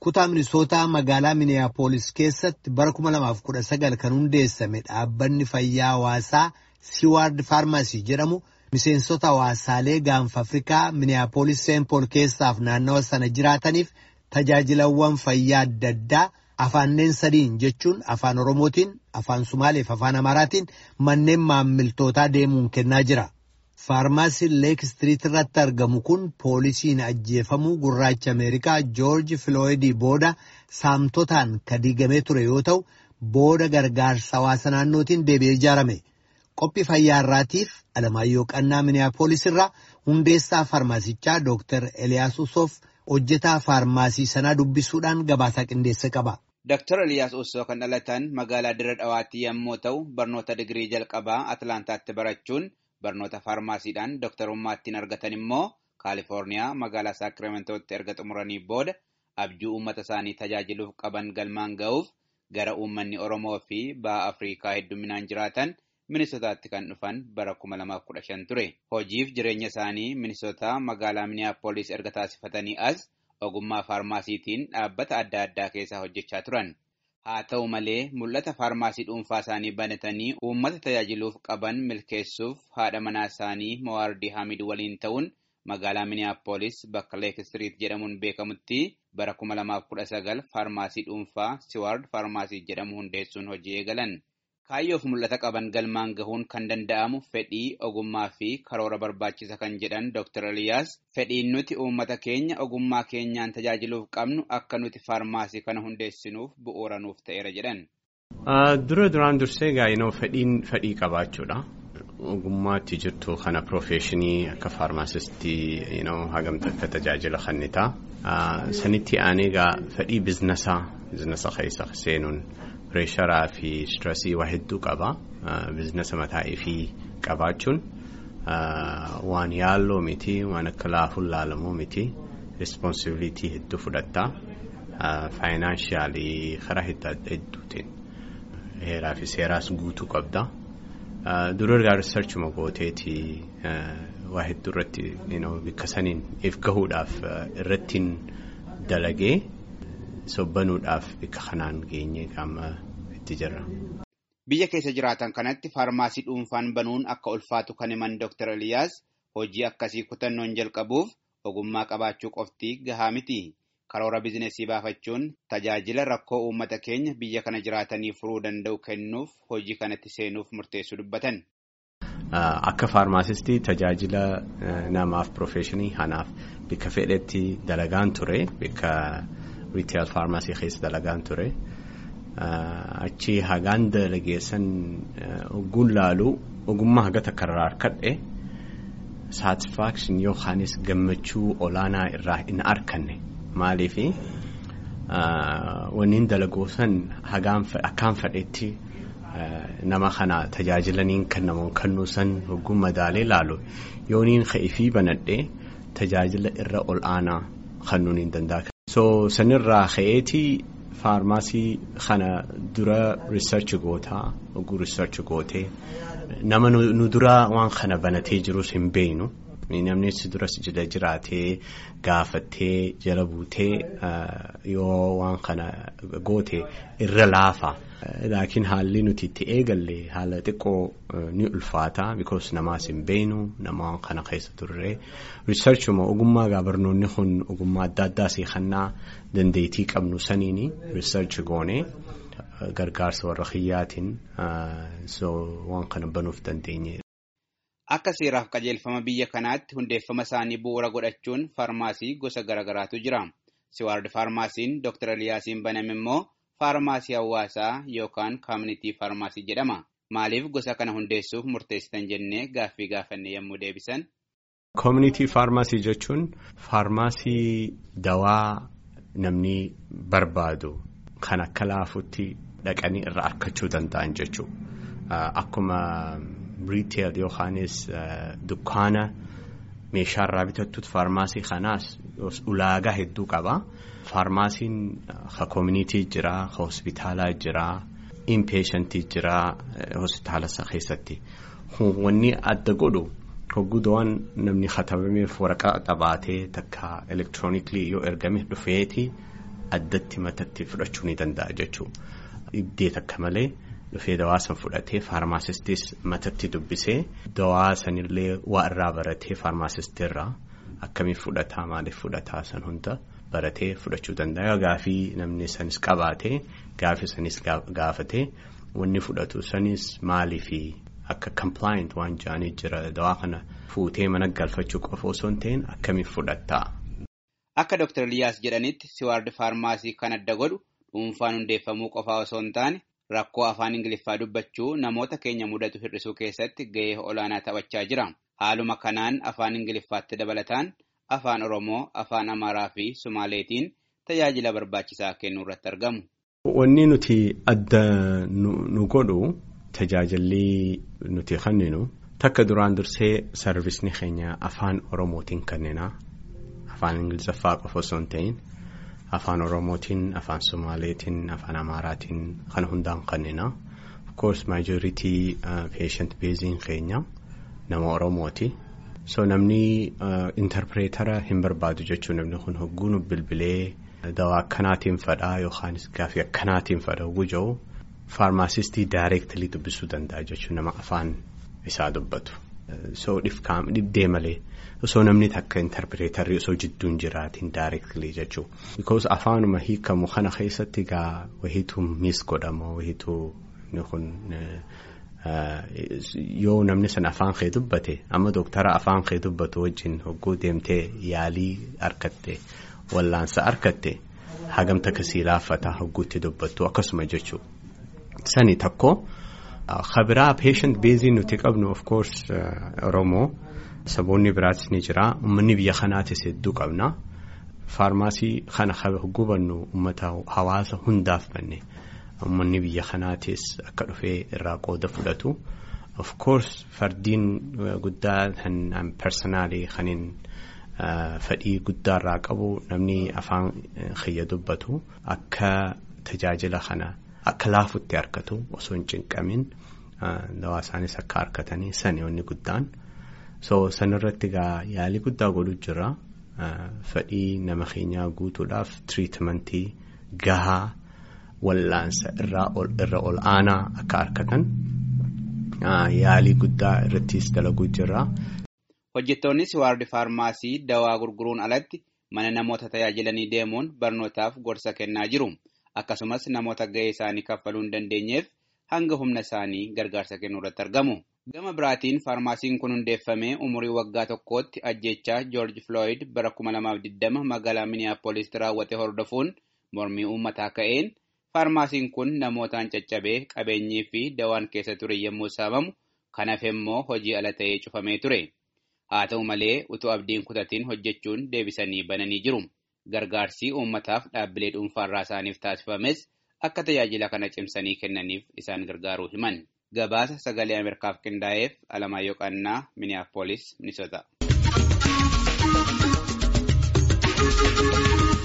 kutaa minisootaa magaalaa miniyaapolis keessatti bara 2019 kan hundeessame dhaabbanni fayyaa hawaasaa siwaard faarmaasii jedhamu miseensota hawaasaalee gaanfa afrikaa miniyaapolis seenpool keessaaf naannawa sana jiraataniif tajaajilawwan fayyaa adda addaa afaanneen sadiin jechuun afaan oromootiin afaan sumaaleef afaan amaaraatiin manneen maammiltootaa deemuun kennaa jira. faarmaasiin leek istiriit irratti argamu kun poolisiin ajjeefamuu gurraacha ameerikaa joorji filooyidii booda saamtotaan kan diigamee ture yoo ta'u booda gargaarsa hawaasa naannootiin deebi'ee ijaarame qophii fayyaa irraatiif alamaayyoo qannaa miniyaapolis irraa hundeessaa faarmaasichaa dooktar eliyaas usoof hojjetaa faarmaasii sanaa dubbisuudhaan gabaasaa qindeessa qaba. Dooktar Eliyaas Usoo kan dhalatan magaalaa Dirre Dhawaatti yommuu ta'u barnoota digirii jalqabaa Atlaantaatti barachuun. Barnoota faarmaasiidhaan dooktarummaattiin argatan immoo Kaalifoorniyaa magaalaa Saakiramentootti erga xumuranii booda abjuu uummata isaanii tajaajiluuf qaban galmaan ga'uuf gara uummanni Oromoo fi baha Afrikaa hedduminaan jiraatan Minisootaatti kan dhufan bara 2015 ture. Hojiif jireenya isaanii Minisootaa magaalaa Miniyaapolis erga taasifatanii as ogummaa faarmaasiitiin dhaabbata adda addaa keessaa hojjechaa turan. Haa ta'u malee mul'ata faarmaasii dhuunfaa isaanii banatanii uummata tajaajiluuf qaban milkeessuuf haadha manaa isaanii Mawaardii Hamid waliin ta'uun magaalaa Miniyaapolis bakka Leek Istiriit jedhamuun beekamutti bara 2019 faarmaasii dhuunfaa Siwaard faarmaasii jedhamu hundeessuun hojii eegalan. Kaayyoof mul'ata qaban galmaan gahuun kan danda'amu fedhii, ogummaa fi karoora barbaachisa kan jedhan Dr. Eliyaas fedhiin nuti uummata keenya ogummaa keenyaan tajaajiluuf qabnu akka nuti faarmaasii kana hundeessinuuf bu'uura nuuf ta'eera jedhan. Dura duraan dursee gaa'inoo fedhiin fedhii qabaachuudha. Ogummaatti jirtu kana piroofeeshinii akka faarmaasistii hagamta akka tajaajila kennitaa. Sanitti aanee egaa fedhii biizinasaa biizinasa keessa seenuun. Pireesharaa fi stressii waa hedduu qaba. Biizinasa mataa ifii qabaachuun waan yaalloo miti waan akka laafuun laalamuu miti. Responsibilitii hedduu fudhatta. Faayinaansiyaalii karaa hedduutiin heeraa fi seeraas guutuu qabda. Dura ergaa riisarchuma gooteeti waa hedduu irratti bikka saniin if gahuudhaaf irrattiin dalagee. sobbanuudhaaf bikka kanaan geenye qaama itti jirra. Biyya keessa jiraatan kanatti faarmaasii dhuunfaan banuun akka ulfaatu kan himan Dr. Eliyaas hojii akkasii kutannoon jalqabuuf ogummaa qabaachuu qofti gahaa miti. Karoora bizinesii baafachuun tajaajila rakkoo uummata keenya biyya kana jiraatanii furuu danda'u kennuuf hojii kanatti seenuuf murteessuu dubbatan. Akka faarmaasistii tajaajila namaaf piroofeeshinii kanaaf bikka fedhetti dalagaan ture bikka. Riiteel faarmaasii keessa dalagaan ture. Achi hagaan dalageessan ogguun laalu ogummaa haga takka irraa harkadhe saatisfaakshin yookaanis gammachuu olaanaa irraa hin arkanne maaliif wanniin dalagoosan akkaan fedhetti nama kana tajaajilaniin kennamu kennuusan ogguun madaalee laalu yooniin ka'ifii banadhee tajaajila irra ol aanaa kennuun hin danda'a. So sanirraa ka'eetii faarmaasii kana dura riisarchi gootaa oguu riisarchi gootee nama nu dura waan kana banatee jirus hin beeynu namni si duras jala jiraatee gaafattee jala buutee yoo waan kana goote irra laafa. Laakiin haalli nuti itti eegalle haala xiqqoo ni ulfaata because namaas hin beeynu nama kana keessa turre riisarchuma ogummaa gaabarnoonni kun ogummaa adda addaa siikannaa dandeettii qabnu saniini riisarchi goone gargaarsa warra kiyyaatiin waan kana banuuf dandeenye. Akka seeraaf qajeelfama biyya kanaatti hundeeffama isaanii bu'uura godhachuun faarmaasii gosa garaagaraatu jira. Siwaard faarmaasiin Dr. Eliyaasiin baname immoo. Faarmaasii hawaasaa yookaan kaamunitii faarmaasii jedhama. Maaliif gosa kana hundeessuuf murteessitan jennee gaaffii gaafanne yommuu deebisan? Kaamunitii faarmaasii jechuun faarmaasii dawaa namni barbaadu kan akka laafutti dhaqanii irraa argachuu danda'an jechuudha. Akkuma riiteel yookaanis dukkaana meeshaarraa bitattutti faarmaasii kanaas ulaagaa hedduu qaba. Faarmaasiin ka koomunitii jira, ka hospitaalaa jira, inpeeshantii jira hospitaala keessatti. Wanni adda godhu hoggudawwan namni katabameef waraqaa qabaatee takka elektirooniklii yoo ergame dhufeeti addatti matatti fudhachuu ni danda'a jechuudha. Dhibdee takka malee dhufee dawaa san fudhatee faarmaasistis matatti dubbisee dawaa sanillee waa irraa baratee faarmaasistirraa akkamiin fudhataa maaliif fudhataa san hunda baratee fudhachuu danda'a. Gaafii namni sanis qabaatee gaafii sanis gaafatee wanni fudhatu sanis maaliifi akka compliant waan jedhanii jira dawaa kana fuutee mana galfachuu qofa osoo hin ta'in akkamiin fudhattaa. Akka Dr. Liyaas jedhanitti siwaard faarmaasii kan adda godhu dhuunfaan hundeeffamuu qofaa osoo hin taane rakkoo afaan Ingiliffaa dubbachuu namoota keenya mudatu hir'isuu keessatti gahee olaanaa taphachaa jira. Haaluma kanaan afaan Ingiliffaatti dabalataan afaan Oromoo, afaan Amaaraa fi Sumaaleetiin tajaajila barbaachisaa kennuu irratti argamu. Wanni nuti adda nu godhu tajaajilli nuti kenninu takka duraan dursee sarvisni keenya afaan Oromootiin kennina. Afaan Ingiliffaa qofa osoo hin ta'in afaan Oromootiin, afaan Somaaleetiin, afaan Amaaraatiin kan hundaan kennina. Of course majority patient beeziin keenya nama Oromooti. So namni interpreetara hin barbaadu jechuun namni kun hogguu nu bilbilee dawaa akkanaatiin fadhaa yookaanis gaafii akkanaatiin fadha hogguu jiru faarmaasistii daayireektilii dubbisuu danda'a jechuun nama afaan isaa dubbatu. So dhibdee malee. osoo namni takka interpreetarri osoo jidduun jiraatiin daayireektilii jechuudha. Because afaanuma hiikamu kana keessatti egaa wahiitu miis godhama wahiitu kun yoo namni sana afaan kee dubbate amma dooktara afaan kee dubbatu wajjin hogguu deemtee yaalii argatte wallaansa argatte hagamta kasii laaffata hogguutti dubbattu akkasuma jechuudha. Sani tokko kabiraa patient beezii nuti qabnu of course Oromoo. Saboonni biraatis ni jira. Uummanni biyya kanaatis hedduu qabna. Faarmaasii kana hubannu uummata hawaasa hundaaf banne. Uummanni biyya kanaatis akka dhufee irraa qooda fudhatu. Of course fardiin guddaa kan personaalii kaniin fedhii guddaa irraa qabu namni afaan kiyya dubbatu akka tajaajila kana akka laafutti argatu osoo hin cinqamin dawaa isaanis akka argatanii sani wanni guddaan. so sanirratti egaa yaalii guddaa godhu jira fedhii nama keenyaa guutuudhaaf tiriitimentii gahaa wallaansa irra ol aanaa akka argatan yaalii guddaa irrattis dalaguu jira. Hojjettoonni siwaardi faarmaasii dawaa gurguruun alatti mana namoota tajaajilanii deemuun barnootaaf gorsa kennaa jiru. Akkasumas namoota gahee isaanii kaffaluu hin dandeenyeef hanga humna isaanii gargaarsa kennuu irratti argamu. Gama biraatiin faarmaasiin kun hundeeffamee umurii waggaa tokkootti ajjechaa George Floyd bara 2020 magaalaa Minneapolis raawwate hordofuun mormii uummataa ka'een faarmaasiin kun namootaan caccabee qabeenyii fi dawaan keessa ture yommuu saamamu kan hafe immoo hojii ala ta'ee cufamee ture. Haa ta'u malee utuu abdiin kutatiin hojjechuun deebisanii bananii jiru. Gargaarsi uummataaf dhaabbilee dhuunfaarraa isaaniif taasifames akka tajaajila kana cimsanii kennaniif isaan gargaaruu himan. Gabaasa sagalee Ameerikaaf qindaa'eef Alamaayyoo Qannaa Minneapolis, Minnesota.